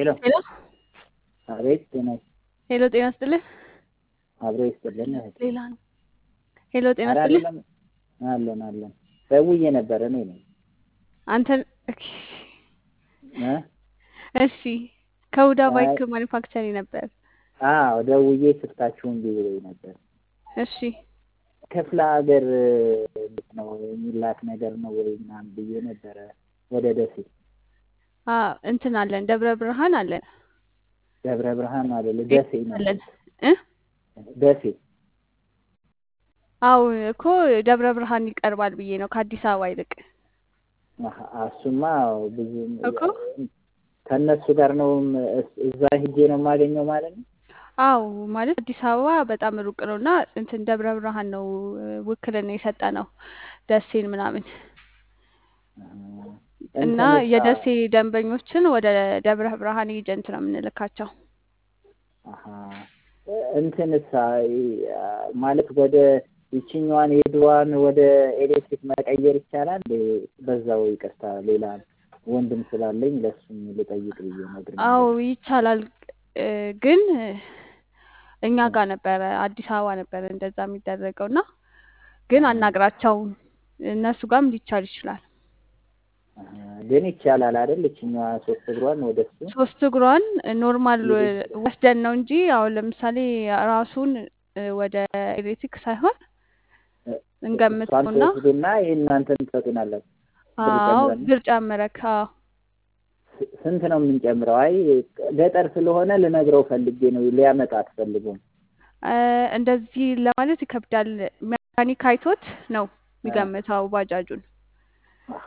ሄሎ ሄሎ አቤት ጤና ሄሎ፣ ጤና ይስጥልህ። አብሮ ይስጥልን እህት ሌላ ነው። ሄሎ፣ ጤና ኧረ ይስጥልህ። አይደለም አለን አለን ደውዬ ነበረ እኔ ነኝ አንተን ኦኬ፣ እ እሺ ከሁዳ አይ ባይክ ማኒፋክቸሪንግ ነበር። አዎ ደውዬ ስልካችሁን ቢብሎኝ ነበር እሺ ክፍለ ሀገር እንዴት ነው የሚላክ ነገር ነው ወይ ምናምን ብዬ ነበረ ወደ ደሴ አ እንትን አለን፣ ደብረ ብርሃን አለን፣ ደብረ ብርሃን አይደለ ደሴ ነው አለን እ ደሴ አው እኮ ደብረ ብርሃን ይቀርባል ብዬ ነው ከአዲስ አበባ ይልቅ አሀ፣ እሱማ ብዙ እኮ ከእነሱ ጋር ነው እስ- እዛ ሂጄ ነው የማገኘው ማለት ነው አው ማለት አዲስ አበባ በጣም ሩቅ ነው እና እንትን ደብረ ብርሃን ነው ውክልና የሰጠ ነው ደሴን ምናምን እና እንትንሳ የደሴ ደንበኞችን ወደ ደብረ ብርሃን ኤጀንት ነው የምንልካቸው። አሀ እንትንሳ ማለት ወደ ይችኛዋን የድሮዋን ወደ ኤሌክትሪክ መቀየር ይቻላል? በዛው ይቅርታ፣ ሌላ ወንድም ስላለኝ ለሱም ልጠይቅ ብዬ ነግር አው ይቻላል እ ግን እኛ ጋር ነበረ አዲስ አበባ ነበረ እንደዛ የሚደረገው እና ግን አናግራቸው እነሱ ጋርም ሊቻል ይችላል። ግን ይቻላል አይደል? ይችኛዋ ሶስት እግሯን ወደ እሱ ሶስት እግሯን ኖርማል ወስደን ነው እንጂ አሁን ለምሳሌ ራሱን እ ወደ ኤሌክትሪክ ሳይሆን እሷን እንገምተውና ትወስዱና ይሄን እናንተን ትሰጡናላችሁ። ብር አዎ ጨምረን ብር ጨምረክ አዎ ስ- ስንት ነው የምንጨምረው? አይ ገጠር ስለሆነ ልነግረው ፈልጌ ነው፣ ሊያመጣ አትፈልጉም። እ እንደዚህ ለማለት ይከብዳል። ሜካኒክ አይቶት ነው የሚገምተው ባጃጁን። አሀ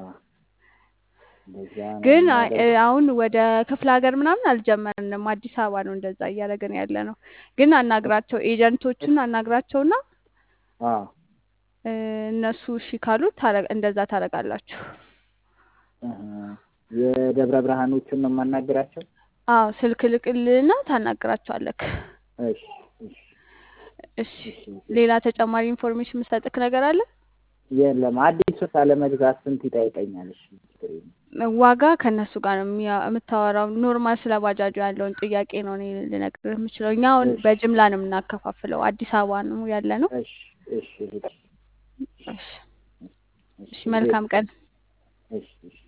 እንደዛ ነው ግን አ- እ የሚያደርገው። አሁን ወደ ክፍለ ሀገር ምናምን አልጀመርንም። አዲስ አበባ ነው እንደዛ እያደረግን ያለ ነው። ግን አናግራቸው ኤጀንቶችን አናግራቸውና አዎ እ እነሱ እሺ ካሉ ታረ- እንደዛ ታደርጋላችሁ። እህ፣ የደብረ ብርሃኖቹን ነው የማናግራቸው። አዎ ስልክ ልቅልና ታናግራቸዋለክ። እሺ እሺ እሺ እሺ። ሌላ ተጨማሪ ኢንፎርሜሽን የምሰጥክ ነገር አለ? የለም አዲስ ሱስ አለመግዛት ስንት ይጠይቀኛል? እሺ ችግር የለም። ዋጋ ከእነሱ ጋር ነው የሚያ- የምታወራው። ኖርማል ስለ ባጃጁ ያለውን ጥያቄ ነው እኔ ልነግርህ የምችለው። እኛ አሁን እሺ በጅምላ ነው የምናከፋፍለው። አዲስ አበባ ነው ያለ ነው። እሺ እሺ እሺ እሺ እሺ እሺ፣ መልካም ቀን። እሺ እሺ